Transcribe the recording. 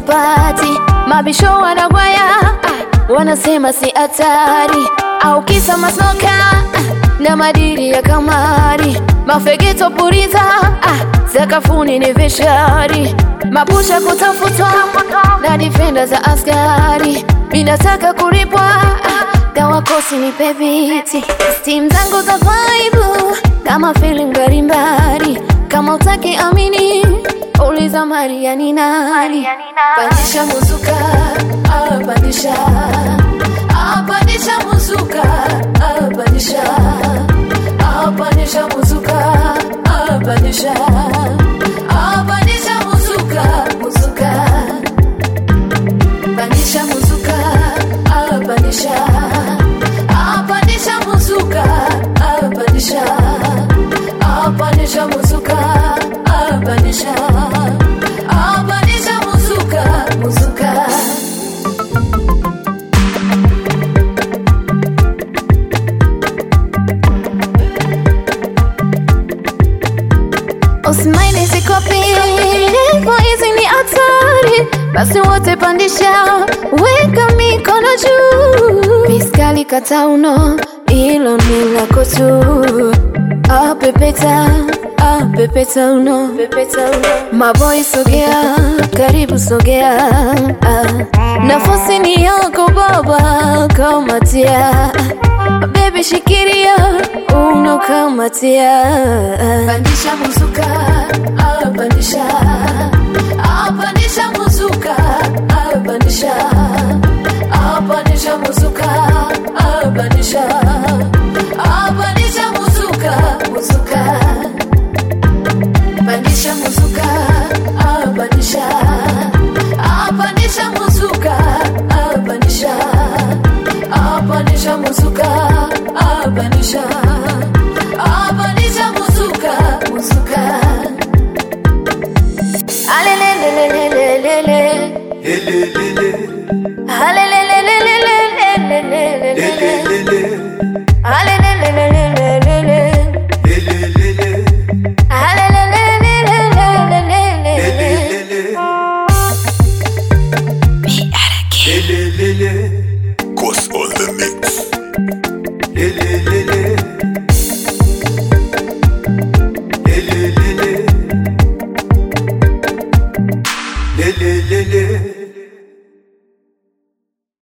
sipati, mabisho wanagwaya ah, wanasema si hatari, au kisa masoka ah, na madiri ya kamari, mafegeto puriza ah, sakafuni ni vishari, mapusha kutafutwa na difenda za askari, minataka kulipwa ah, dawa kosi ni pebiti, stim zangu za vibe kama feeling mbalimbali, kama utaki amini uliza Maria ni nani, pandisha muzuka ah, pandisha ah, pandisha muzuka ah, pandisha ah, pandisha muzuka ah, pandisha ah, pandisha muzuka muzuka pandisha muzuka ah, pandisha ah, pandisha muzuka ah, pandisha ah, pandisha muzuka ah, pandisha ah, pandisha muzuka muzuka Usimaini sikopi kwa hizi ni hatari, basi wote pandisha, weka mikono juu, piskali kata uno, hilo ni lako tu. Ah, pepeta ah, pepeta uno, pepeta uno. Maboi sogea, karibu sogea, ah. nafasi ni yako baba, kamatia Baby shikiria uno kamatia Pandisha muzuka ah, pandisha ah, pandisha muzuka ah, pandisha ah, pandisha muzuka